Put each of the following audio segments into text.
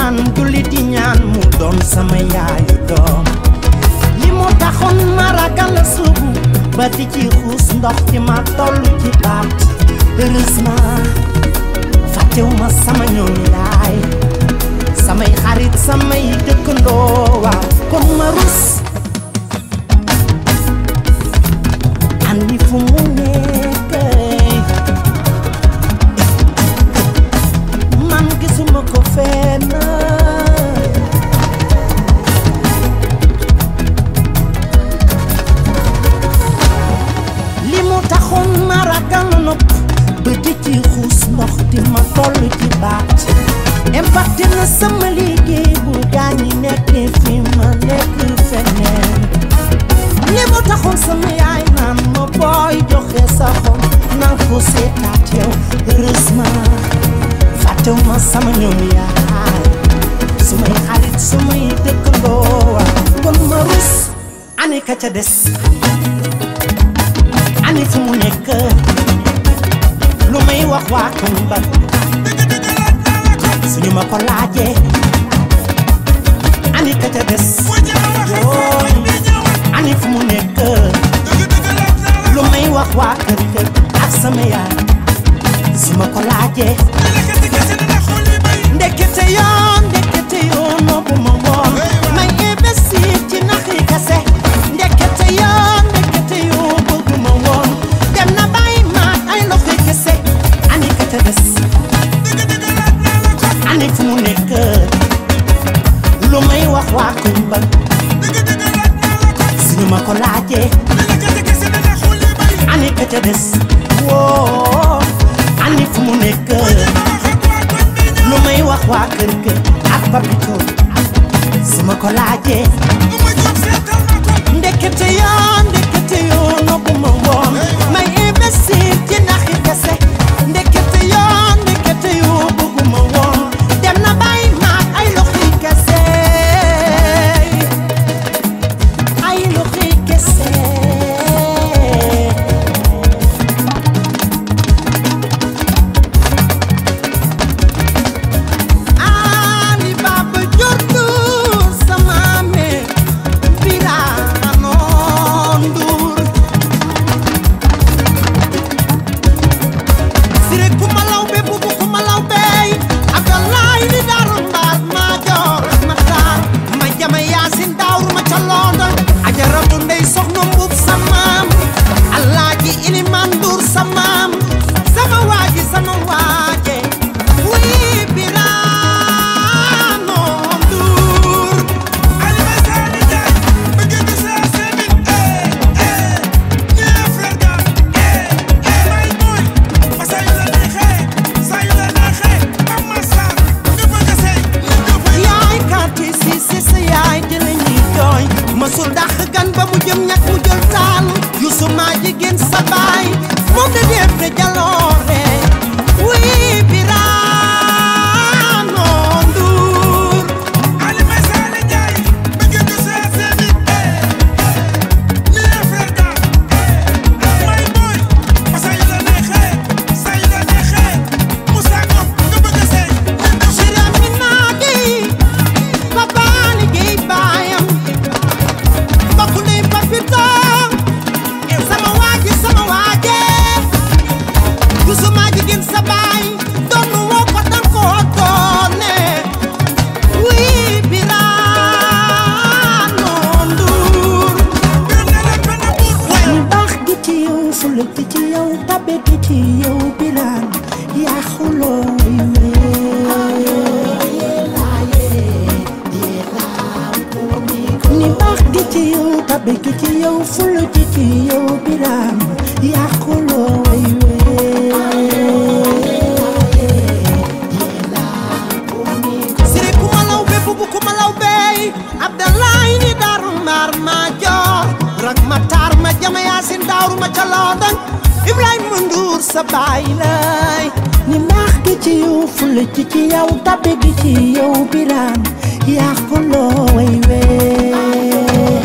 alxuraan julli di ñaan mu doon sama yaayu doom li moo taxoon ma ragal la suubu ba di ci xuus ndox fi ma toll ci baat heureusement fàttewuma sama ñoom yaay samay xarit samay dëkkandoo waaw kon ma rus andi fu mu nekk man gisuma ko fenn li mu taxoon ma ragal nopp ba di ci xuus ndox di ma toll ci baat impacté na sama liggéey bu gaañi nekkee fi ma nekk feneen li mu taxoon sama yaay naan ma booy joxe sa xol naan ko seetaat yow heureusement fàttewuma sama ñoom yaay sumay xarit sumay dëkkandoo kon ma rus ani ka ca des ani fu mu nekk lu may wax waa Kumba suñu ma ko laajee ani ka ca des yooy ani fu mu nekk lu may wax waa kër kër ak sama yaay su ma ko laajee ndekete yoon ndekete yoon noobu ma woon may investir ci naxi kase ndekete yoon ndekete yoon bëggu ma woon dem na bàyyi maag ay loxoy kese ani ka ca des ani fu mu nekk lu may wax waa Kumba suñu ma ko laajee ani ka ca des woo ani fu mu nekk lu may wax waa kër kër ak papito su ma ko laajee ndekete yoon ndekete yoon noppu ma woon may investir ci naxi kese ndekete yoon ndekete yoon bëggu ma woon dem na bàyyi maag ay loxi kese ay loxi kese Ali Baba jurtu sama me Birano Ndour Sire kumalaw be bubu kumalaw be Abdoulaye ni daru mbaar ma joor ma taar ma jama yaasin daawru ma ca London ajaratu ndey soxna mbub samaam Alaaji Iliman Ndour samaam sama waaji sama waaje wii Birano Ndour yaay kàtti si si sa yaay di la ñuy jooy masul dàq gan ba mu jëm ñàkk mu jël taal yusu maa jigéen sa baay moom da def de jaloore wii Birano Ndour Sira mi naa gi papa liggéey baayam mbokk ndey papito sama waaji sama waaje yusu maa jigéen sa baay doon woo ko dan koo doone wii Birano Ndour ñu baax gi ci yow fulla gi ci yow tabe gi ci yow Birane yaa xuloo ni baax gi ci yow tabe gi ci yow fulla gi ci yow Birane yaa xuloo way siri kumalaw be bubu kumalaw bey Abdoulaye ni daru mbaar ma joor rak ma taar ma jama yaasin daawru ma ca London Ibrahima Ndour sa baay lay ni mbaax gi ci yow fulla gi ci yow tabe gi ci yow Birane yaa ko loo way wee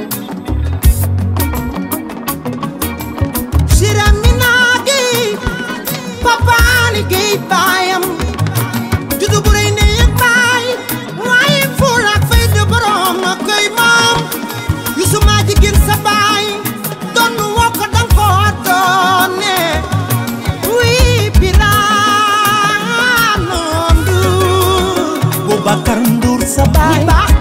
Sira mi naa gi sa baay ñi baax